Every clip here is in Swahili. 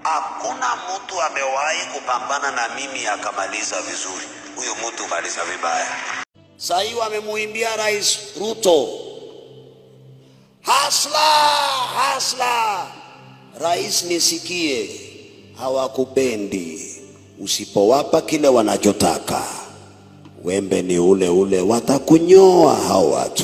Hakuna mtu amewahi kupambana na mimi akamaliza vizuri. Huyo mtu maliza vibaya. Sasa hivi wamemuimbia Rais Ruto, hasla hasla. Rais, nisikie, hawakupendi. Usipowapa kile wanachotaka, wembe ni ule ule, watakunyoa hao watu.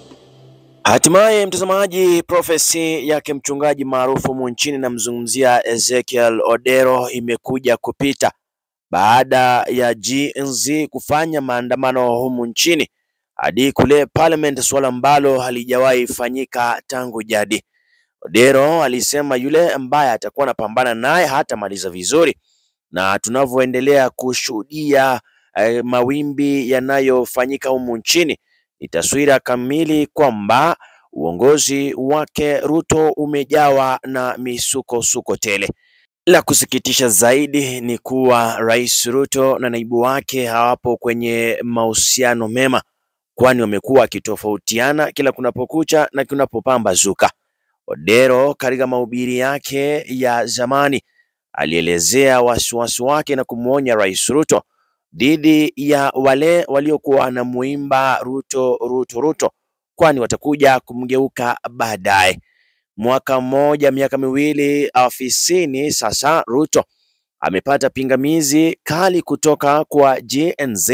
Hatimaye mtazamaji, profesi yake mchungaji maarufu humu nchini namzungumzia Ezekiel Odero imekuja kupita baada ya GNZ kufanya maandamano humu nchini hadi kule parliament, suala ambalo halijawahi fanyika tangu jadi. Odero alisema yule ambaye atakuwa anapambana naye hatamaliza vizuri, na tunavyoendelea kushuhudia eh, mawimbi yanayofanyika humu nchini ni taswira kamili kwamba uongozi wake Ruto umejawa na misukosuko tele. La kusikitisha zaidi ni kuwa Rais Ruto na naibu wake hawapo kwenye mahusiano mema, kwani wamekuwa wakitofautiana kila kunapokucha na kunapopambazuka. Odero katika mahubiri yake ya zamani alielezea wasiwasi wake na kumwonya Rais Ruto dhidi ya wale waliokuwa wanamuimba Ruto Ruto Ruto, kwani watakuja kumgeuka baadaye. Mwaka mmoja, miaka miwili afisini sasa, Ruto amepata pingamizi kali kutoka kwa GNZ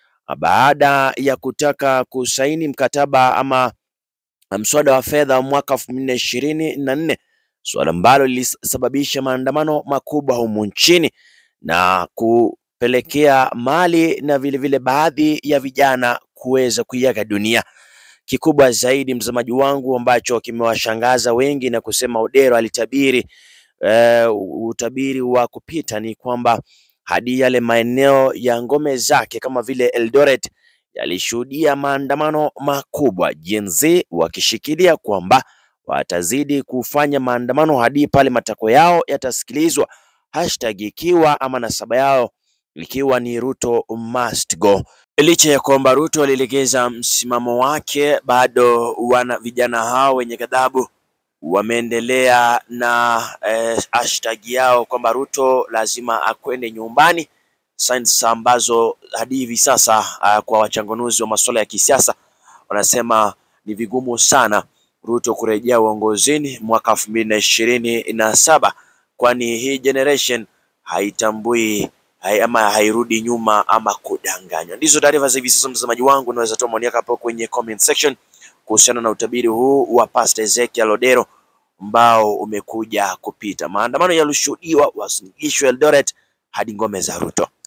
baada ya kutaka kusaini mkataba ama mswada wa fedha wa mwaka elfu mbili na ishirini na nne suala ambalo lilisababisha maandamano makubwa humu nchini na kupelekea mali na vilevile vile baadhi ya vijana kuweza kuiaga dunia. Kikubwa zaidi mtazamaji wangu ambacho kimewashangaza wengi na kusema Odero alitabiri uh, utabiri wa kupita ni kwamba hadi yale maeneo ya ngome zake kama vile Eldoret yalishuhudia maandamano makubwa, Gen Z wakishikilia kwamba watazidi kufanya maandamano hadi pale matako yao yatasikilizwa, hashtag ikiwa ama nasaba yao ikiwa ni Ruto must go. Licha ya kwamba Ruto alilegeza msimamo wake, bado wana vijana hao wenye ghadhabu wameendelea na eh, hashtag yao kwamba Ruto lazima akwende nyumbani, signs ambazo hadi hivi sasa uh, kwa wachanganuzi wa masuala ya kisiasa wanasema ni vigumu sana Ruto kurejea uongozini mwaka elfu mbili na ishirini na saba kwani hii generation haitambui hai, ama hairudi nyuma ama kudanganywa. Ndizo taarifa za hivi sasa, mtazamaji wangu, unaweza toa maoni yako hapo kwenye comment section kuhusiana na utabiri huu wa Pastor Ezekiel Odero ambao umekuja kupita. Maandamano yalishuhudiwa Uasin Gishu, Eldoret hadi ngome za Ruto.